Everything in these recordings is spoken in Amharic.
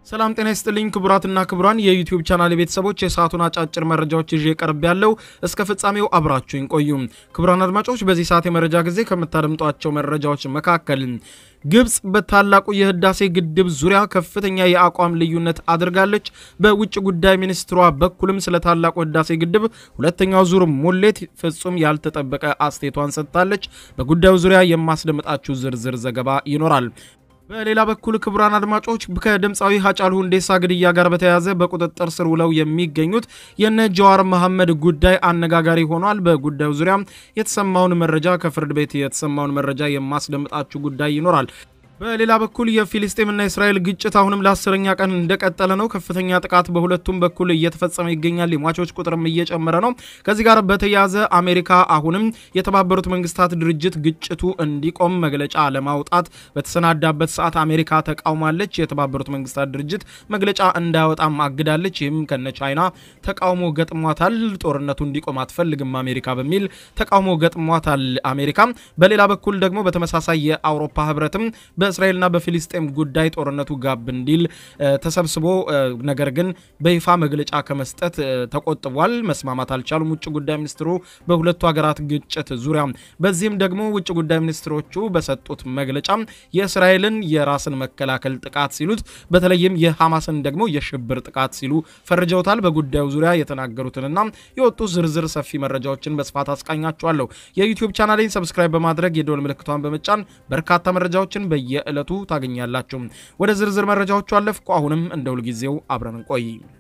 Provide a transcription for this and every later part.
ሰላም ጤና ይስጥልኝ ክቡራትና ክቡራን የዩቲዩብ ቻናል ቤተሰቦች የሰዓቱን አጫጭር መረጃዎች ይዤ ቀርብ ያለው እስከ ፍጻሜው አብራችሁኝ ቆዩ። ክቡራን አድማጮች በዚህ ሰዓት የመረጃ ጊዜ ከምታደምጧቸው መረጃዎች መካከል ግብጽ በታላቁ የህዳሴ ግድብ ዙሪያ ከፍተኛ የአቋም ልዩነት አድርጋለች። በውጭ ጉዳይ ሚኒስትሯ በኩልም ስለ ታላቁ ህዳሴ ግድብ ሁለተኛው ዙር ሙሌት ፍጹም ያልተጠበቀ አስተያየቷን ሰጥታለች። በጉዳዩ ዙሪያ የማስደምጣችሁ ዝርዝር ዘገባ ይኖራል። በሌላ በኩል ክቡራን አድማጮች ከድምፃዊ ሀጫሉ ሁንዴሳ ግድያ ጋር በተያያዘ በቁጥጥር ስር ውለው የሚገኙት የነ ጀዋር መሐመድ ጉዳይ አነጋጋሪ ሆኗል። በጉዳዩ ዙሪያ የተሰማውን መረጃ ከፍርድ ቤት የተሰማውን መረጃ የማስደምጣችሁ ጉዳይ ይኖራል። በሌላ በኩል የፊልስጤምና የእስራኤል ግጭት አሁንም ለአስረኛ ቀን እንደቀጠለ ነው። ከፍተኛ ጥቃት በሁለቱም በኩል እየተፈጸመ ይገኛል። የሟቾች ቁጥርም እየጨመረ ነው። ከዚህ ጋር በተያያዘ አሜሪካ አሁንም የተባበሩት መንግስታት ድርጅት ግጭቱ እንዲቆም መግለጫ ለማውጣት በተሰናዳበት ሰዓት አሜሪካ ተቃውማለች። የተባበሩት መንግስታት ድርጅት መግለጫ እንዳያወጣም አግዳለች። ይህም ከነ ቻይና ተቃውሞ ገጥሟታል። ጦርነቱ እንዲቆም አትፈልግም አሜሪካ በሚል ተቃውሞ ገጥሟታል አሜሪካ። በሌላ በኩል ደግሞ በተመሳሳይ የአውሮፓ ህብረትም በእስራኤልና በፊሊስጤም ጉዳይ ጦርነቱ ጋብ እንዲል ተሰብስቦ ነገር ግን በይፋ መግለጫ ከመስጠት ተቆጥቧል። መስማማት አልቻሉም ውጭ ጉዳይ ሚኒስትሩ በሁለቱ ሀገራት ግጭት ዙሪያ። በዚህም ደግሞ ውጭ ጉዳይ ሚኒስትሮቹ በሰጡት መግለጫ የእስራኤልን የራስን መከላከል ጥቃት ሲሉት፣ በተለይም የሐማስን ደግሞ የሽብር ጥቃት ሲሉ ፈርጀውታል። በጉዳዩ ዙሪያ የተናገሩትንና የወጡ ዝርዝር ሰፊ መረጃዎችን በስፋት አስቃኛችኋለሁ። የዩቲዩብ ቻናሌን ሰብስክራይብ በማድረግ የደወል ምልክቷን በመጫን በርካታ መረጃዎችን በየ የዕለቱ ታገኛላችሁ። ወደ ዝርዝር መረጃዎቹ አለፍኩ። አሁንም እንደ ሁልጊዜው አብረን እንቆይ።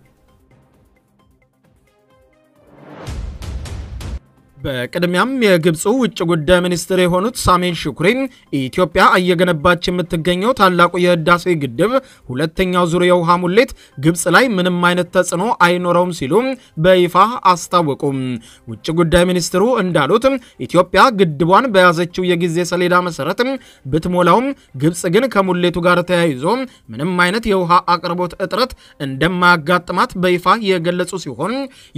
በቅድሚያም የግብፁ ውጭ ጉዳይ ሚኒስትር የሆኑት ሳሜን ሹኩሪ ኢትዮጵያ እየገነባች የምትገኘው ታላቁ የህዳሴ ግድብ ሁለተኛው ዙር የውሃ ሙሌት ግብፅ ላይ ምንም አይነት ተጽዕኖ አይኖረውም ሲሉ በይፋ አስታወቁም። ውጭ ጉዳይ ሚኒስትሩ እንዳሉት ኢትዮጵያ ግድቧን በያዘችው የጊዜ ሰሌዳ መሰረት ብትሞላውም ግብፅ ግን ከሙሌቱ ጋር ተያይዞ ምንም አይነት የውሃ አቅርቦት እጥረት እንደማያጋጥማት በይፋ የገለጹ ሲሆን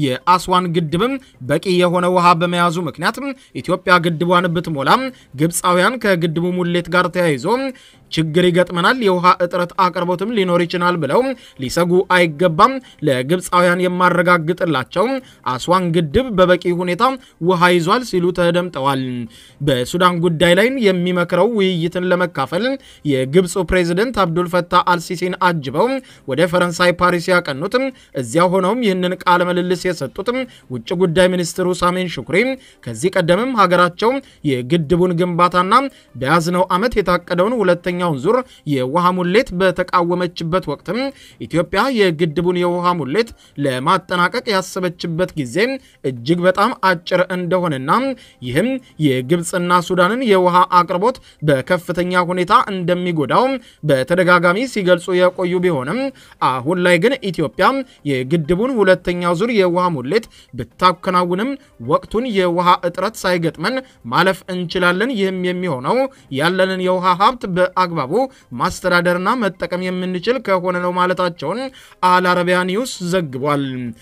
የአስዋን ግድብም በቂ የሆነ ውሃ በመያዙ ምክንያት ኢትዮጵያ ግድቧን ብትሞላም ግብፃውያን ከግድቡ ሙሌት ጋር ተያይዞ ችግር ይገጥመናል፣ የውሃ እጥረት አቅርቦትም ሊኖር ይችላል ብለው ሊሰጉ አይገባም። ለግብፃውያን የማረጋግጥላቸው አስዋን ግድብ በበቂ ሁኔታ ውሃ ይዟል ሲሉ ተደምጠዋል። በሱዳን ጉዳይ ላይ የሚመክረው ውይይትን ለመካፈል የግብፁ ፕሬዚደንት አብዱል ፈታህ አልሲሲን አጅበው ወደ ፈረንሳይ ፓሪስ ያቀኑት እዚያ ሆነውም ይህንን ቃለ ምልልስ የሰጡት ውጭ ጉዳይ ሚኒስትሩ ሳሜን ሹኩሪ ከዚህ ቀደምም ሀገራቸው የግድቡን ግንባታና በያዝነው ዓመት የታቀደውን ሁለተኛውን ዙር የውሃ ሙሌት በተቃወመችበት ወቅትም ኢትዮጵያ የግድቡን የውሃ ሙሌት ለማጠናቀቅ ያሰበችበት ጊዜ እጅግ በጣም አጭር እንደሆነና ይህም የግብፅና ሱዳንን የውሃ አቅርቦት በከፍተኛ ሁኔታ እንደሚጎዳው በተደጋጋሚ ሲገልጹ የቆዩ ቢሆንም አሁን ላይ ግን ኢትዮጵያ የግድቡን ሁለተኛው ዙር የውሃ ሙሌት ብታከናውንም ወቅቱን የውሃ እጥረት ሳይገጥመን ማለፍ እንችላለን። ይህም የሚሆነው ያለንን የውሃ ሀብት በአግባቡ ማስተዳደርና መጠቀም የምንችል ከሆነ ነው ማለታቸውን አልአረቢያ ኒውስ ዘግቧል።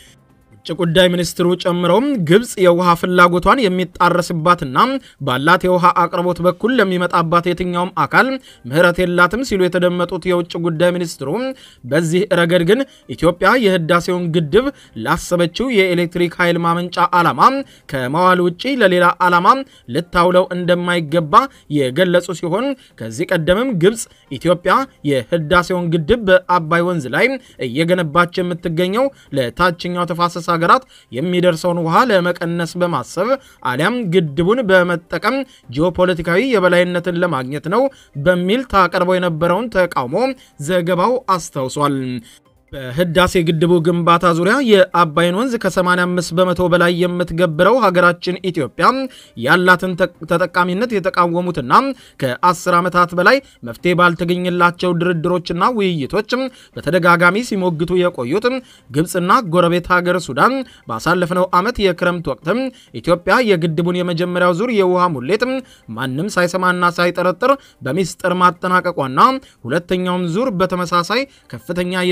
ውጭ ጉዳይ ሚኒስትሩ ጨምረውም ግብፅ የውሃ ፍላጎቷን የሚጣረስባትና ባላት የውሃ አቅርቦት በኩል ለሚመጣባት የትኛውም አካል ምሕረት የላትም ሲሉ የተደመጡት የውጭ ጉዳይ ሚኒስትሩ በዚህ ረገድ ግን ኢትዮጵያ የህዳሴውን ግድብ ላሰበችው የኤሌክትሪክ ኃይል ማመንጫ ዓላማ ከመዋል ውጪ ለሌላ ዓላማ ልታውለው እንደማይገባ የገለጹ ሲሆን ከዚህ ቀደምም ግብፅ ኢትዮጵያ የህዳሴውን ግድብ በአባይ ወንዝ ላይ እየገነባች የምትገኘው ለታችኛው ተፋሰስ ሀገራት የሚደርሰውን ውሃ ለመቀነስ በማሰብ አሊያም ግድቡን በመጠቀም ጂኦፖለቲካዊ የበላይነትን ለማግኘት ነው በሚል ታቀርበው የነበረውን ተቃውሞ ዘገባው አስታውሷል። በህዳሴ ግድቡ ግንባታ ዙሪያ የአባይን ወንዝ ከ85 በመቶ በላይ የምትገብረው ሀገራችን ኢትዮጵያ ያላትን ተጠቃሚነት የተቃወሙትና ከ10 ዓመታት በላይ መፍትሄ ባልተገኘላቸው ድርድሮችና ውይይቶች በተደጋጋሚ ሲሞግቱ የቆዩት ግብፅና ጎረቤት ሀገር ሱዳን ባሳለፍነው ዓመት የክረምት ወቅት ኢትዮጵያ የግድቡን የመጀመሪያው ዙር የውሃ ሙሌት ማንም ሳይሰማና ሳይጠረጥር በሚስጥር ማጠናቀቋና ሁለተኛውን ዙር በተመሳሳይ ከፍተኛ የዝናብ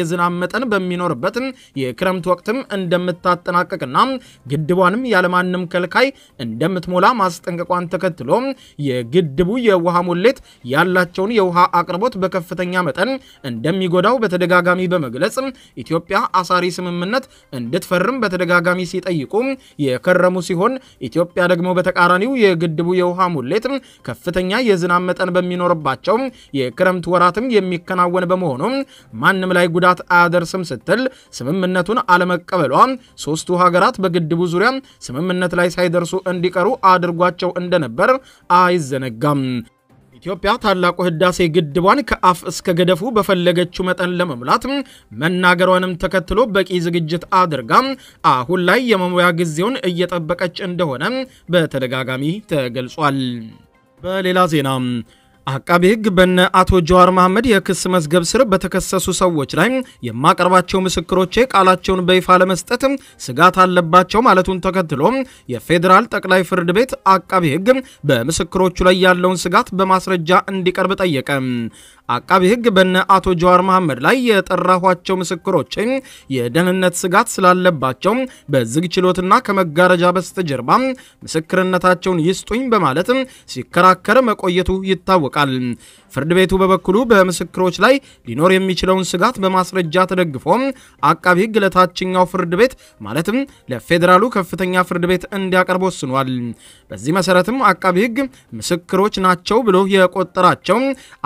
መጠን በሚኖርበት የክረምት ወቅትም እንደምታጠናቀቅና ግድቧንም ያለማንም ከልካይ እንደምትሞላ ማስጠንቀቋን ተከትሎ የግድቡ የውሃ ሙሌት ያላቸውን የውሃ አቅርቦት በከፍተኛ መጠን እንደሚጎዳው በተደጋጋሚ በመግለጽ ኢትዮጵያ አሳሪ ስምምነት እንድትፈርም በተደጋጋሚ ሲጠይቁ የከረሙ ሲሆን ኢትዮጵያ ደግሞ በተቃራኒው የግድቡ የውሃ ሙሌት ከፍተኛ የዝናብ መጠን በሚኖርባቸው የክረምት ወራትም የሚከናወን በመሆኑ ማንም ላይ ጉዳት አያደርስም ስትል ስምምነቱን አለመቀበሏ ሶስቱ ሀገራት በግድቡ ዙሪያ ስምምነት ላይ ሳይደርሱ እንዲቀሩ አድርጓቸው እንደነበር አይዘነጋም። ኢትዮጵያ ታላቁ ህዳሴ ግድቧን ከአፍ እስከ ገደፉ በፈለገችው መጠን ለመሙላት መናገሯንም ተከትሎ በቂ ዝግጅት አድርጋ አሁን ላይ የመሙያ ጊዜውን እየጠበቀች እንደሆነ በተደጋጋሚ ተገልጿል። በሌላ ዜና አቃቤ ሕግ በነ አቶ ጀዋር መሐመድ የክስ መዝገብ ስር በተከሰሱ ሰዎች ላይ የማቀርባቸው ምስክሮቼ ቃላቸውን በይፋ ለመስጠት ስጋት አለባቸው ማለቱን ተከትሎ የፌዴራል ጠቅላይ ፍርድ ቤት አቃቤ ሕግ በምስክሮቹ ላይ ያለውን ስጋት በማስረጃ እንዲቀርብ ጠየቀ። አቃቤ ሕግ በነ አቶ ጀዋር መሐመድ ላይ የጠራኋቸው ምስክሮች የደህንነት ስጋት ስላለባቸው በዝግ ችሎትና ከመጋረጃ በስተጀርባ ምስክርነታቸውን ይስጡኝ በማለት ሲከራከር መቆየቱ ይታወቃል። ፍርድ ቤቱ በበኩሉ በምስክሮች ላይ ሊኖር የሚችለውን ስጋት በማስረጃ ተደግፎ አቃቤ ሕግ ለታችኛው ፍርድ ቤት ማለትም ለፌዴራሉ ከፍተኛ ፍርድ ቤት እንዲያቀርብ ወስኗል። በዚህ መሰረትም አቃቤ ሕግ ምስክሮች ናቸው ብሎ የቆጠራቸው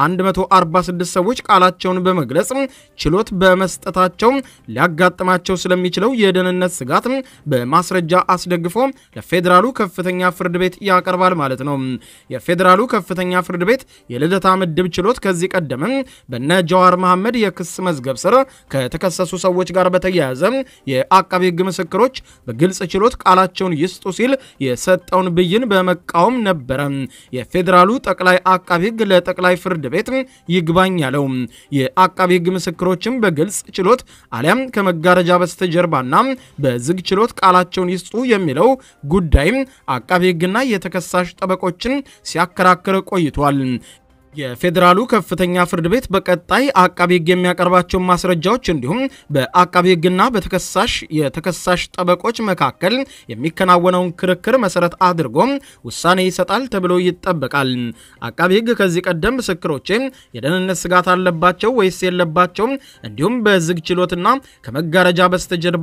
146 ሰዎች ቃላቸውን በመግለጽ ችሎት በመስጠታቸው ሊያጋጥማቸው ስለሚችለው የደህንነት ስጋት በማስረጃ አስደግፎ ለፌዴራሉ ከፍተኛ ፍርድ ቤት ያቀርባል ማለት ነው። የፌዴራሉ ከፍተኛ ፍርድ ቤት የልደታ ምድብ ችሎት ከዚህ ቀደም በነ ጀዋር መሐመድ የክስ መዝገብ ስር ከተከሰሱ ሰዎች ጋር በተያያዘ የአቃቤ ሕግ ምስክሮች በግልጽ ችሎት ቃላቸውን ይስጡ ሲል የሰጠውን ብይን በመቃወም ነበረ የፌዴራሉ ጠቅላይ አቃቤ ሕግ ለጠቅላይ ፍርድ ቤት ይግባኝ ያለው። የአቃቤ ሕግ ምስክሮችም በግልጽ ችሎት አሊያም ከመጋረጃ በስተጀርባና በዝግ ችሎት ቃላቸውን ይስጡ የሚለው ጉዳይ አቃቤ ሕግና የተከሳሽ ጠበቆችን ሲያከራክር ቆይቷል። የፌዴራሉ ከፍተኛ ፍርድ ቤት በቀጣይ አቃቢ ሕግ የሚያቀርባቸውን ማስረጃዎች እንዲሁም በአቃቢ ሕግና በተከሳሽ የተከሳሽ ጠበቆች መካከል የሚከናወነውን ክርክር መሰረት አድርጎ ውሳኔ ይሰጣል ተብሎ ይጠበቃል። አቃቢ ሕግ ከዚህ ቀደም ምስክሮቼ የደህንነት ስጋት አለባቸው ወይስ የለባቸውም፣ እንዲሁም በዝግ ችሎትና ከመጋረጃ በስተጀርባ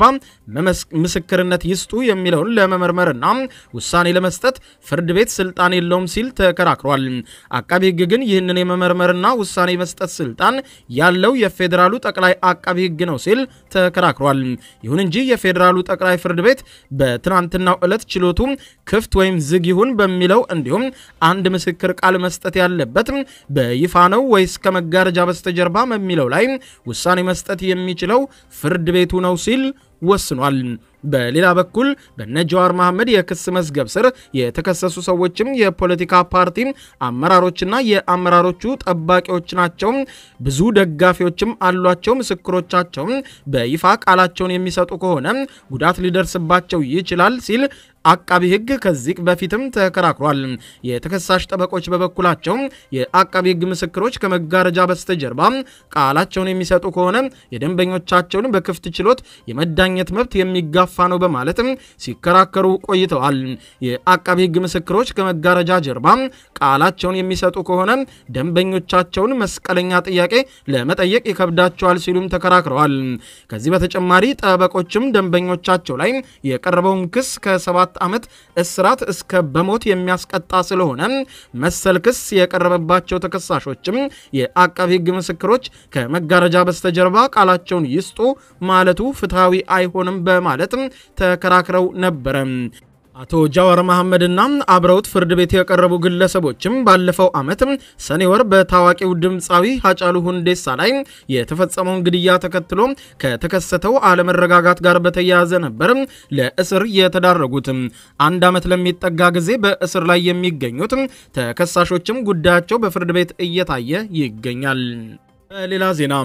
ምስክርነት ይስጡ የሚለውን ለመመርመርና ውሳኔ ለመስጠት ፍርድ ቤት ስልጣን የለውም ሲል ተከራክሯል። አቃቢ ሕግ ግን ይህንን የመመርመርና ውሳኔ መስጠት ስልጣን ያለው የፌዴራሉ ጠቅላይ አቃቢ ሕግ ነው ሲል ተከራክሯል። ይሁን እንጂ የፌዴራሉ ጠቅላይ ፍርድ ቤት በትናንትናው ዕለት ችሎቱ ክፍት ወይም ዝግ ይሁን በሚለው እንዲሁም አንድ ምስክር ቃል መስጠት ያለበት በይፋ ነው ወይስ ከመጋረጃ በስተጀርባ በሚለው ላይ ውሳኔ መስጠት የሚችለው ፍርድ ቤቱ ነው ሲል ወስኗል። በሌላ በኩል በነ ጀዋር መሐመድ የክስ መዝገብ ስር የተከሰሱ ሰዎችም የፖለቲካ ፓርቲ አመራሮችና የአመራሮቹ ጠባቂዎች ናቸው። ብዙ ደጋፊዎችም አሏቸው። ምስክሮቻቸው በይፋ ቃላቸውን የሚሰጡ ከሆነ ጉዳት ሊደርስባቸው ይችላል ሲል አቃቢ ሕግ ከዚህ በፊትም ተከራክሯል። የተከሳሽ ጠበቆች በበኩላቸው የአቃቢ ሕግ ምስክሮች ከመጋረጃ በስተጀርባ ቃላቸውን የሚሰጡ ከሆነ የደንበኞቻቸውን በክፍት ችሎት የመዳኘት መብት የሚጋፋ ነው በማለትም ሲከራከሩ ቆይተዋል። የአቃቢ ሕግ ምስክሮች ከመጋረጃ ጀርባ ቃላቸውን የሚሰጡ ከሆነ ደንበኞቻቸውን መስቀለኛ ጥያቄ ለመጠየቅ ይከብዳቸዋል ሲሉም ተከራክረዋል። ከዚህ በተጨማሪ ጠበቆችም ደንበኞቻቸው ላይ የቀረበውን ክስ ከሰባት ዓመት እስራት እስከ በሞት የሚያስቀጣ ስለሆነ መሰል ክስ የቀረበባቸው ተከሳሾችም የአቃቢ ሕግ ምስክሮች ከመጋረጃ በስተጀርባ ቃላቸውን ይስጡ ማለቱ ፍትሐዊ አይሆንም በማለት ተከራክረው ነበረ። አቶ ጃዋር መሐመድና አብረውት ፍርድ ቤት የቀረቡ ግለሰቦችም ባለፈው ዓመት ሰኔ ወር በታዋቂው ድምፃዊ ሀጫሉ ሁንዴሳ ላይ የተፈጸመውን ግድያ ተከትሎ ከተከሰተው አለመረጋጋት ጋር በተያያዘ ነበር ለእስር የተዳረጉት። አንድ ዓመት ለሚጠጋ ጊዜ በእስር ላይ የሚገኙት ተከሳሾችም ጉዳያቸው በፍርድ ቤት እየታየ ይገኛል። በሌላ ዜና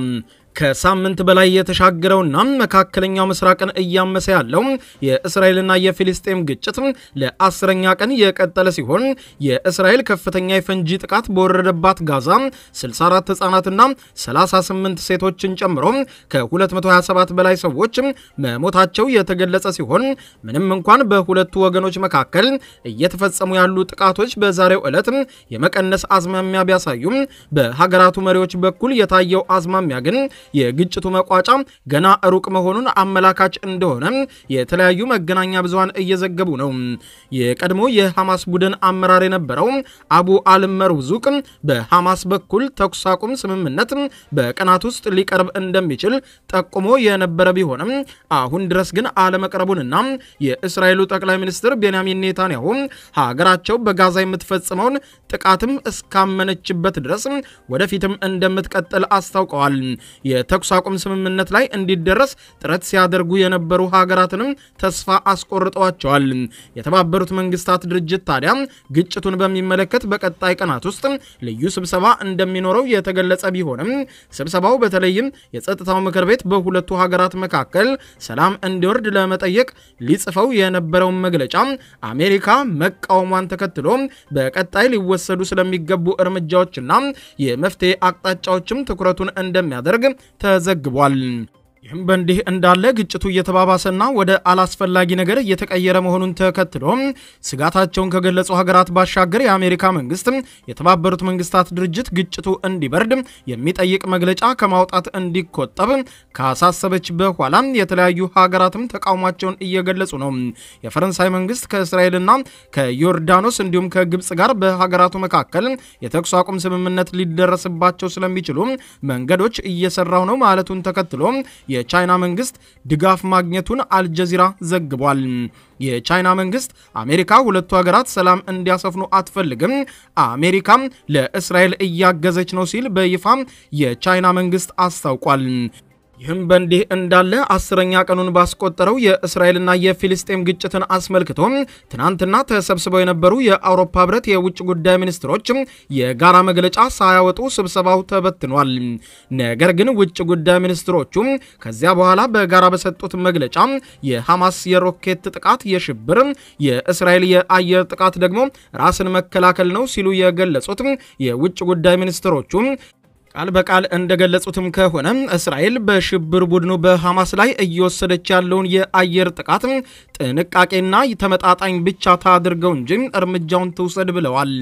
ከሳምንት በላይ የተሻገረውና መካከለኛው ምስራቅን እያመሰ ያለው የእስራኤልና የፊልስጤም ግጭት ለአስረኛ ቀን የቀጠለ ሲሆን የእስራኤል ከፍተኛ የፈንጂ ጥቃት በወረደባት ጋዛ 64 ህጻናትና 38 ሴቶችን ጨምሮ ከ227 በላይ ሰዎች መሞታቸው የተገለጸ ሲሆን ምንም እንኳን በሁለቱ ወገኖች መካከል እየተፈጸሙ ያሉ ጥቃቶች በዛሬው ዕለት የመቀነስ አዝማሚያ ቢያሳዩም በሀገራቱ መሪዎች በኩል የታየው አዝማሚያ ግን የግጭቱ መቋጫ ገና ሩቅ መሆኑን አመላካች እንደሆነ የተለያዩ መገናኛ ብዙሃን እየዘገቡ ነው። የቀድሞ የሐማስ ቡድን አመራር የነበረው አቡ አልመርዙቅ በሐማስ በኩል ተኩስ አቁም ስምምነት በቀናት ውስጥ ሊቀርብ እንደሚችል ጠቁሞ የነበረ ቢሆንም አሁን ድረስ ግን አለመቅረቡንና የእስራኤሉ ጠቅላይ ሚኒስትር ቤንያሚን ኔታንያሁ ሀገራቸው በጋዛ የምትፈጽመውን ጥቃትም እስካመነችበት ድረስ ወደፊትም እንደምትቀጥል አስታውቀዋል። የተኩስ አቁም ስምምነት ላይ እንዲደረስ ጥረት ሲያደርጉ የነበሩ ሀገራትንም ተስፋ አስቆርጠዋቸዋል። የተባበሩት መንግስታት ድርጅት ታዲያ ግጭቱን በሚመለከት በቀጣይ ቀናት ውስጥ ልዩ ስብሰባ እንደሚኖረው የተገለጸ ቢሆንም ስብሰባው በተለይም የጸጥታው ምክር ቤት በሁለቱ ሀገራት መካከል ሰላም እንዲወርድ ለመጠየቅ ሊጽፈው የነበረውን መግለጫ አሜሪካ መቃወሟን ተከትሎ በቀጣይ ሊወሰዱ ስለሚገቡ እርምጃዎችና የመፍትሄ አቅጣጫዎችም ትኩረቱን እንደሚያደርግ ተዘግቧል። ይህም በእንዲህ እንዳለ ግጭቱ እየተባባሰና ወደ አላስፈላጊ ነገር እየተቀየረ መሆኑን ተከትሎ ስጋታቸውን ከገለጹ ሀገራት ባሻገር የአሜሪካ መንግስት የተባበሩት መንግስታት ድርጅት ግጭቱ እንዲበርድ የሚጠይቅ መግለጫ ከማውጣት እንዲቆጠብ ካሳሰበች በኋላ የተለያዩ ሀገራትም ተቃውሟቸውን እየገለጹ ነው። የፈረንሳይ መንግስት ከእስራኤልና ከዮርዳኖስ እንዲሁም ከግብፅ ጋር በሀገራቱ መካከል የተኩስ አቁም ስምምነት ሊደረስባቸው ስለሚችሉ መንገዶች እየሰራው ነው ማለቱን ተከትሎ የቻይና መንግስት ድጋፍ ማግኘቱን አልጀዚራ ዘግቧል። የቻይና መንግስት አሜሪካ ሁለቱ ሀገራት ሰላም እንዲያሰፍኑ አትፈልግም፣ አሜሪካም ለእስራኤል እያገዘች ነው ሲል በይፋ የቻይና መንግስት አስታውቋል። ይህም በእንዲህ እንዳለ አስረኛ ቀኑን ባስቆጠረው የእስራኤልና የፊልስጤም ግጭትን አስመልክቶ ትናንትና ተሰብስበው የነበሩ የአውሮፓ ህብረት የውጭ ጉዳይ ሚኒስትሮች የጋራ መግለጫ ሳያወጡ ስብሰባው ተበትኗል። ነገር ግን ውጭ ጉዳይ ሚኒስትሮቹ ከዚያ በኋላ በጋራ በሰጡት መግለጫ የሐማስ የሮኬት ጥቃት የሽብር፣ የእስራኤል የአየር ጥቃት ደግሞ ራስን መከላከል ነው ሲሉ የገለጹት የውጭ ጉዳይ ሚኒስትሮቹ ቃል በቃል እንደገለጹትም ከሆነ እስራኤል በሽብር ቡድኑ በሐማስ ላይ እየወሰደች ያለውን የአየር ጥቃት ጥንቃቄና ተመጣጣኝ ብቻ ታድርገው እንጂ እርምጃውን ትውሰድ ብለዋል።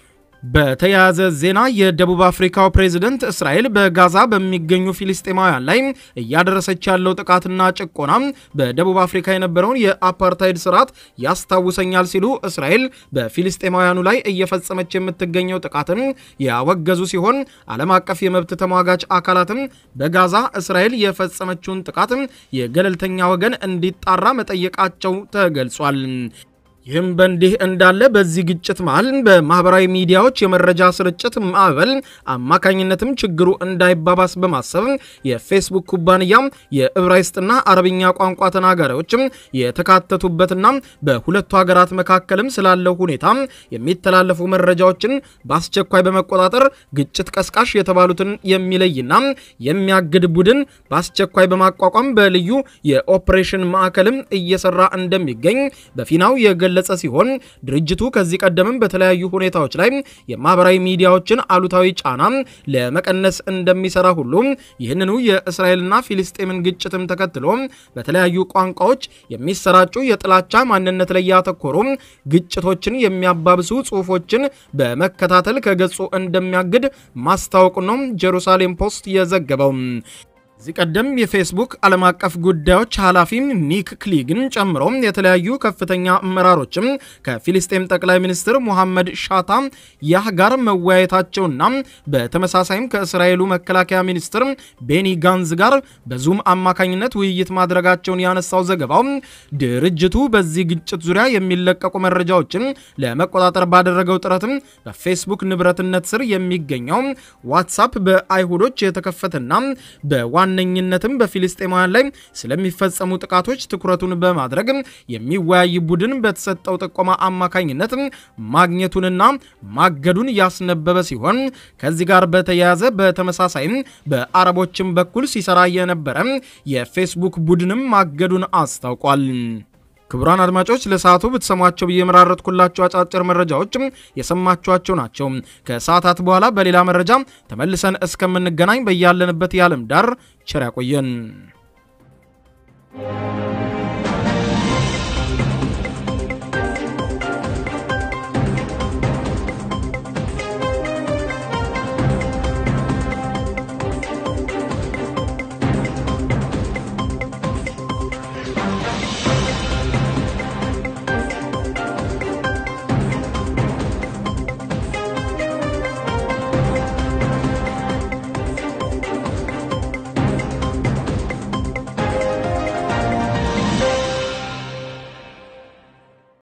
በተያያዘ ዜና የደቡብ አፍሪካው ፕሬዝደንት እስራኤል በጋዛ በሚገኙ ፊልስጤማውያን ላይ እያደረሰች ያለው ጥቃትና ጭቆና በደቡብ አፍሪካ የነበረውን የአፓርታይድ ስርዓት ያስታውሰኛል ሲሉ እስራኤል በፊልስጤማውያኑ ላይ እየፈጸመች የምትገኘው ጥቃትን ያወገዙ ሲሆን ዓለም አቀፍ የመብት ተሟጋች አካላትም በጋዛ እስራኤል የፈጸመችውን ጥቃት የገለልተኛ ወገን እንዲጣራ መጠየቃቸው ተገልጿል። ይህም በእንዲህ እንዳለ በዚህ ግጭት መሃል በማህበራዊ ሚዲያዎች የመረጃ ስርጭት ማዕበል አማካኝነትም ችግሩ እንዳይባባስ በማሰብ የፌስቡክ ኩባንያ የዕብራይስጥና አረብኛ ቋንቋ ተናጋሪዎችም የተካተቱበትና በሁለቱ ሀገራት መካከልም ስላለው ሁኔታ የሚተላለፉ መረጃዎችን በአስቸኳይ በመቆጣጠር ግጭት ቀስቃሽ የተባሉትን የሚለይና የሚያግድ ቡድን በአስቸኳይ በማቋቋም በልዩ የኦፕሬሽን ማዕከልም እየሰራ እንደሚገኝ በፊናው የገ ገለጸ ሲሆን ድርጅቱ ከዚህ ቀደምም በተለያዩ ሁኔታዎች ላይ የማህበራዊ ሚዲያዎችን አሉታዊ ጫና ለመቀነስ እንደሚሰራ ሁሉ ይህንኑ የእስራኤልና ፊልስጤምን ግጭትም ተከትሎ በተለያዩ ቋንቋዎች የሚሰራጩ የጥላቻ ማንነት ላይ ያተኮሩ ግጭቶችን የሚያባብሱ ጽሁፎችን በመከታተል ከገጹ እንደሚያግድ ማስታወቁ ነው ጄሩሳሌም ፖስት የዘገበው። እዚህ ቀደም የፌስቡክ ዓለም አቀፍ ጉዳዮች ኃላፊ ኒክ ክሊግን ጨምሮ የተለያዩ ከፍተኛ አመራሮችም ከፊልስጤም ጠቅላይ ሚኒስትር ሙሐመድ ሻታ ያህ ጋር መወያየታቸውና በተመሳሳይም ከእስራኤሉ መከላከያ ሚኒስትር ቤኒ ጋንዝ ጋር በዙም አማካኝነት ውይይት ማድረጋቸውን ያነሳው ዘገባው ድርጅቱ በዚህ ግጭት ዙሪያ የሚለቀቁ መረጃዎችን ለመቆጣጠር ባደረገው ጥረትም በፌስቡክ ንብረትነት ስር የሚገኘው ዋትሳፕ በአይሁዶች የተከፈተና በዋና በዋነኝነትም በፊልስጤማውያን ላይ ስለሚፈጸሙ ጥቃቶች ትኩረቱን በማድረግ የሚወያይ ቡድን በተሰጠው ጥቆማ አማካኝነት ማግኘቱንና ማገዱን ያስነበበ ሲሆን ከዚህ ጋር በተያያዘ በተመሳሳይም በአረቦችም በኩል ሲሰራ የነበረ የፌስቡክ ቡድንም ማገዱን አስታውቋል። ክቡራን አድማጮች ለሰዓቱ ብትሰሟቸው ብዬ የመራረጥኩላቸው አጫጭር መረጃዎች የሰማችኋቸው ናቸው። ከሰዓታት በኋላ በሌላ መረጃ ተመልሰን እስከምንገናኝ በያለንበት የዓለም ዳር ቸር ያቆየን።